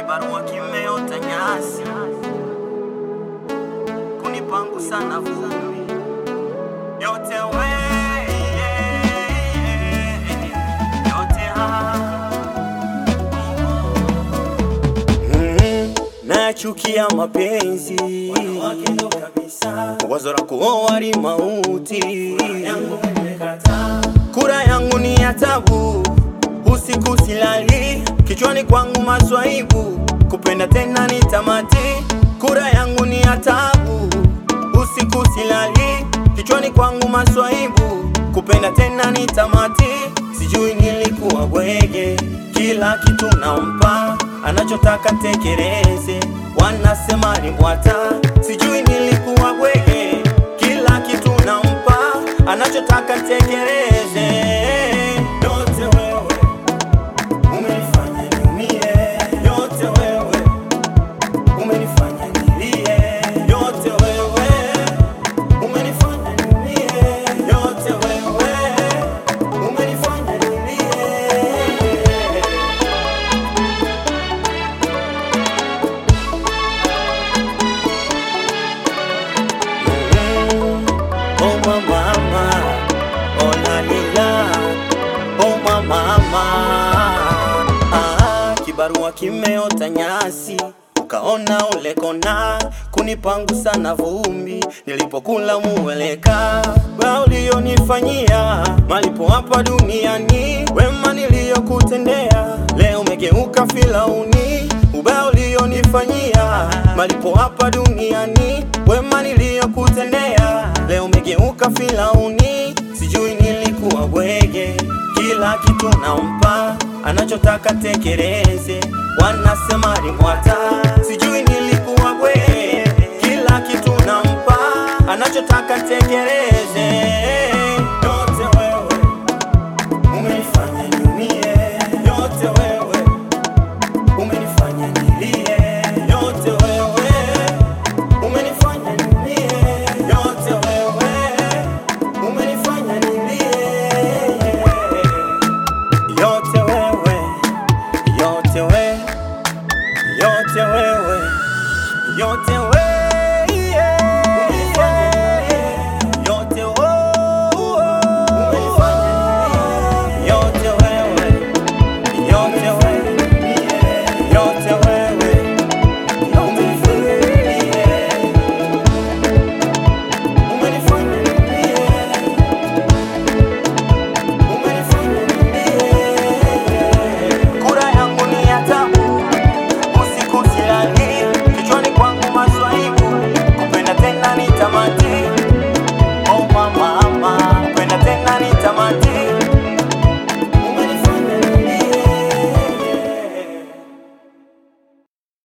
kibarua kimeota nyasi, kunipangu sana vumbi yote we yote haya Mm, nachukia mapenzi wake ndo kabisa wazo la kuoa ni mauti yangu nimekataa kura yangu ni ya tabu usiku silali kichwani kwangu maswaibu kupenda tena ni tamati kura yangu ni ya tabu usiku silali kichwani kwangu maswaibu kupenda tena ni tamati sijui nilikuwa bwege kila kitu nampa anachotaka tekeleze wanasema ni bwata sijui nilikuwa bwege kila kitu nampa anachotaka tekeleze yote wewe umenifanya niumie yote wewe umenifanya nilie yote wewe umenifanya niumie yote wewe umenifanya nilie Oh mama, oh la lila, oh mama, ah, kibarua kimeota nyasi ukaona ule kona kunipangu sana vumbi nilipokula muweleka wa ulionifanyia malipo hapa duniani wema niliyokutendea leo umegeuka filauni ubaya ulionifanyia malipo hapa duniani wema niliyokutendea leo umegeuka filauni sijui nilikuwa bwege kila kitu nampa anachotaka tekeleze wanasema ni mwata sijui nilikuwa bwege kila kitu nampa anachotaka tekeleze yote wewe umenifanya niumie yote wewe umenifanya nilie yote wewe umenifanya niumie yote wewe umenifanya nilie yote wewe yote we yote wewe yote wewe